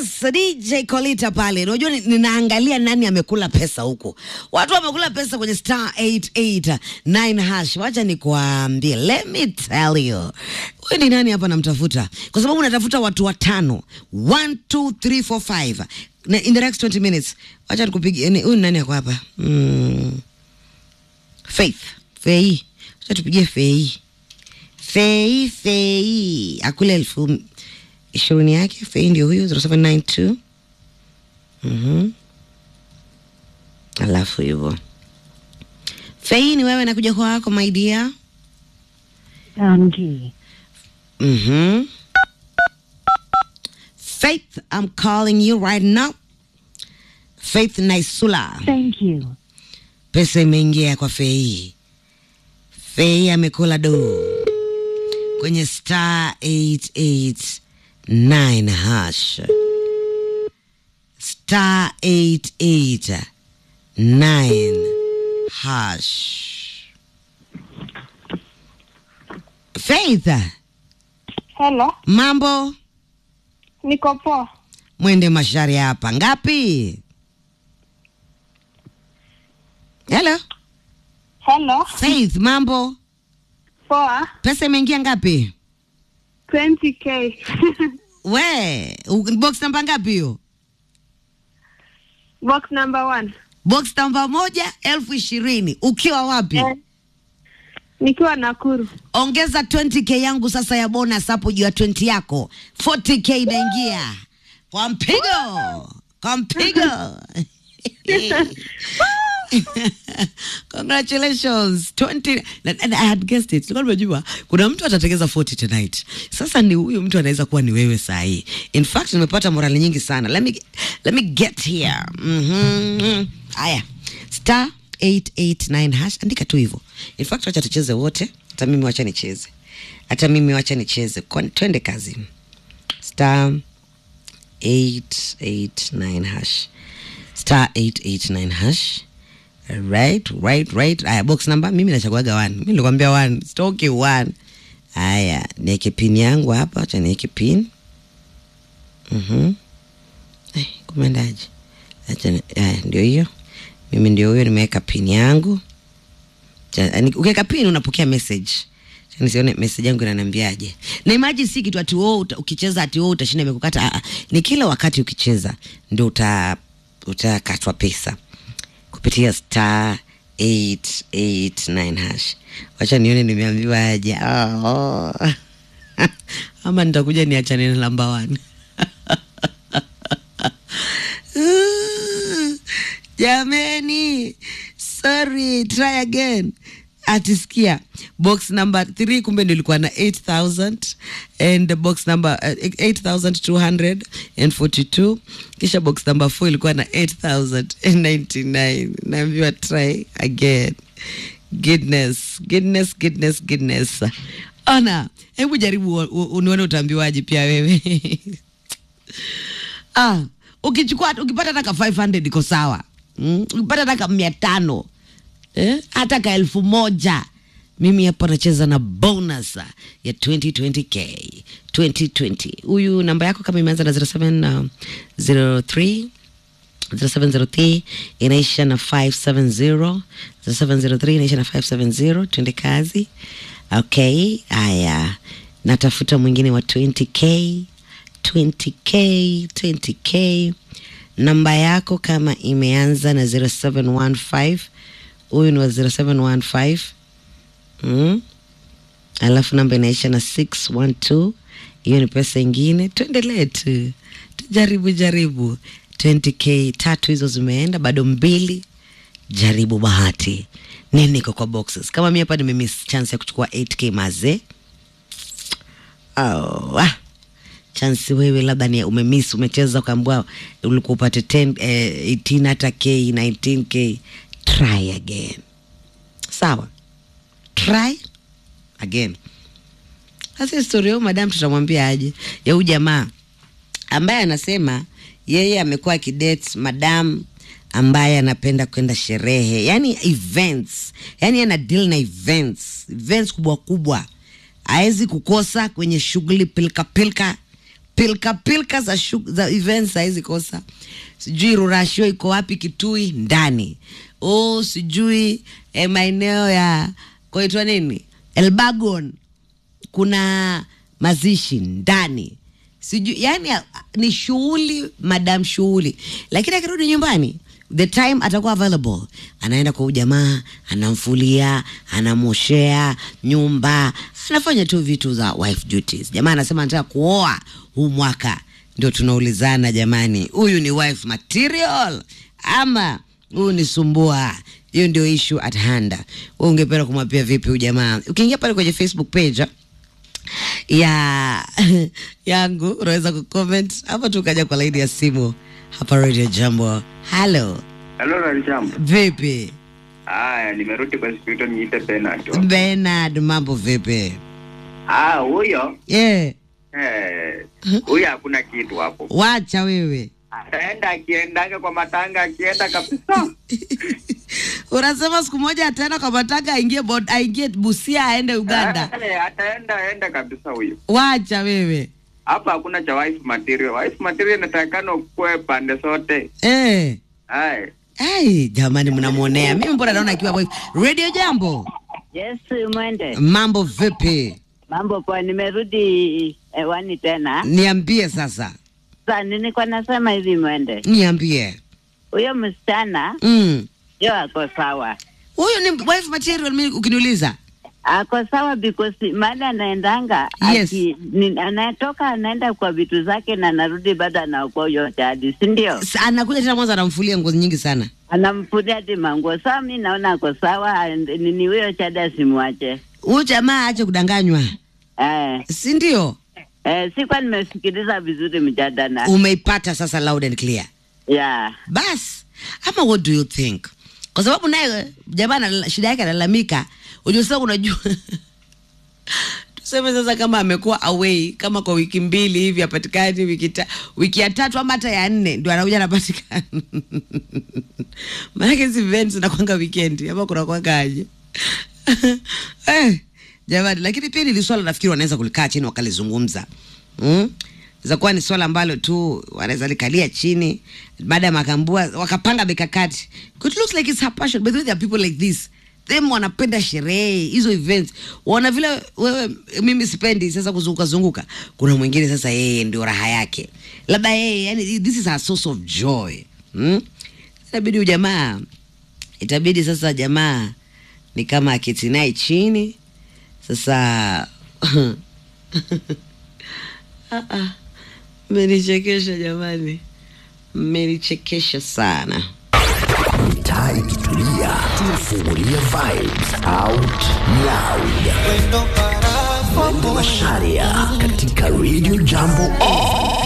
Yes, DJ Kolita pale. Unajua ni- ninaangalia nani amekula pesa huko. Watu wamekula pesa kwenye star 889 hash. Wacha nikuambie. Let me tell you. Wewe ni nani hapa namtafuta? Kwa sababu natafuta watu watano. 1 2 3 4 5. Na in the next 20 minutes. Wacha nikupigie. ni- Huyu ni nani yako hapa? Mm. Faith. Fei. Wacha tupigie Fei. Fei, Fei. Akule elfu ishirini yake Fei ndio huyu 0792 mhm, alafu hivyo Fei ni wewe nakuja kwako my dear. Andy. Mhm. Faith, I'm calling you right now. Faith Naisula, Thank you. pesa imeingia kwa Fei. Fei amekula do kwenye star 889 hash star 889 hash. Faith, Hello, mambo niko poa. mwende mashari hapa ngapi? Hello Hello, Faith, mambo poa. pesa imeingia ngapi? 20k. We u- box namba ngapi hiyo? Box number one. Box namba moja elfu ishirini ukiwa wapi? Eh, nikiwa Nakuru. Ongeza 20k yangu sasa ya bonus hapo juu ya 20 yako, 40k inaingia kwa mpigo, kwa mpigo. Congratulations 20 and and I had guessed it. Nilikuwa nimejua kuna mtu atatengeza 40 tonight. Sasa ni huyu mtu anaweza kuwa ni wewe saa hii. In fact nimepata morali nyingi sana. Let me let me get here. Mhm. Haya. Star 889 hash andika tu hivyo. In fact wacha tucheze wote. Hata mimi wacha nicheze. Hata mimi wacha nicheze. Kwa- Twende kazi. Star 889 hash. Star 889 hash. Right, right, right. Aya, box number mimi nachaguaga one. Mimi nilikwambia one. Stoki one. Aya, niweke pin yangu hapa, acha niweke pin. Mhm. Eh, kumendaje? Acha ni- aya, ndio hiyo. Mimi ndio huyo nimeweka pin yangu. Cha- yani, Ukiweka pin unapokea message. Acha Nisione message yangu inaniambiaje. Na imagine si kitu ati wewe uta- ukicheza ati wewe utashinda imekukata. Ah, ah. Ni kila wakati ukicheza ndio uta utakatwa pesa kupitia star 889 hash. Wacha nione nimeambiwa aje. Oh. Ama nitakuja niachane na namba 1. Jameni, sorry, try again. Atisikia box number 3 kumbe ndio ilikuwa na 8000 and box number uh, 8242 kisha box number 4 ilikuwa na 8099 naambiwa try again goodness goodness goodness goodness ona hebu jaribu u- u- unione utaambiwaje pia wewe ah, ukichukua ukipata hata ka 500 iko sawa mm? ukipata hata ka mia tano eh? hata ka elfu moja mimi hapa nacheza na bonus ya 2020k 2020 huyu namba yako kama imeanza na 0703 0703 inaisha na 570 0703 inaisha na 570 twende kazi okay haya natafuta mwingine wa 20k 20k 20k namba yako kama imeanza na 0715 huyu ni wa 0715 mm? alafu namba inaisha na 612 hiyo ni pesa ingine tuendelee tu tujaribu jaribu 20k tatu hizo zimeenda bado mbili jaribu bahati nini iko kwa boxes kama mi hapa nimemiss chance ya kuchukua 8k mazee oh, ah. chansi wewe labda ni umemiss umecheza ukaambua ulikuwa upate 10 eh, 18 hata k 19k try again sawa try again sasa historia huyu madam tutamwambia aje ya huyu jamaa ambaye anasema yeye amekuwa akidate madam ambaye anapenda kwenda sherehe yani events yani ana deal na events events kubwa kubwa hawezi kukosa kwenye shughuli pilka pilka pilka pilka za, shu, za events saizi kosa sijui rurashio iko wapi kitui ndani oh sijui eh, maeneo ya kwaitwa nini elbagon kuna mazishi ndani sijui yani a- ni shughuli madam shughuli lakini akirudi nyumbani the time atakuwa available anaenda kwa ujamaa anamfulia anamwoshea nyumba anafanya tu vitu za wife duties jamaa anasema anataka kuoa huu mwaka ndio tunaulizana jamani huyu ni wife material ama huyu ni sumbua hiyo ndio issue at hand wewe ungependa kumwapia vipi huyu jamaa ukiingia pale kwenye facebook page ya yangu unaweza kucomment hapa tu ukaja kwa laini ya simu hapa radio jambo halo Halo Ralijambo. vipi Haya, nimerudi kwa studio niite Bernard. benard mambo vipi Ah, huyo yeah. eh, huyo hakuna kitu hapo. wacha wewe Ataenda akiendaga kwa matanga akienda kabisa. unasema siku moja ataenda kwa matanga aingie bod- aingie busia aende uganda Eh, ataenda aenda kabisa huyo. wacha wewe Hapa hakuna cha wife material. Wife material inatakikana ukue pande zote. eh. Hai. ai jamani mnamwonea mimi mbona naona akiwa wife radio jambo Yes, mwende. mambo vipi Mambo poa, nimerudi hewani tena. niambie sasa Sasa nilikuwa nasema hivi mwende, niambie huyo msichana mm. yo ako sawa, huyu ni wife material mimi ukiniuliza ako sawa because mahali anaendanga Yes. aki- ni- anatoka anaenda kwa vitu zake na anarudi bado anaokoa huyo jadi, si ndio? Sa- anakuja tena mwanzo anamfulia nguo nyingi sana Anamfulia hadi manguo. Sawa, mi naona ako sawa, and- nini huyo chada asimwache. huyu jamaa ache kudanganywa Eh, si ndio eh, sikuwa nimesikiliza vizuri mjadala umeipata sasa loud and clear yeah. bas ama what do you think kwa sababu naye jamaa anala- shida yake analalamika unajua sasa unajua tuseme sasa kama amekuwa away kama kwa wiki mbili hivi apatikani wiki, ta, wiki ya tatu ama hata ya nne ndio anakuja anapatikana maanake hizi events zinakwanga weekend ama kunakwanga aje eh, jamani lakini pia nili swala nafikiri wanaweza kulikaa chini wakalizungumza mm? zakuwa ni swala ambalo tu wanaweza likalia chini baada ya makambua wakapanga mikakati it looks like it's her passion but there are people like this them wanapenda sherehe hizo events waona vile wewe mimi sipendi sasa kuzunguka zunguka kuna mwingine sasa yeye ndio raha yake labda yeye yani this is her source of joy hmm? inabidi ujamaa itabidi sasa jamaa ni kama aketi naye chini sasa Ah, ah. mmenichekesha jamani mmenichekesha sana taa ikitulia tunafungulia vibes out loud Mwendo Masharia katika Radio Jambo On.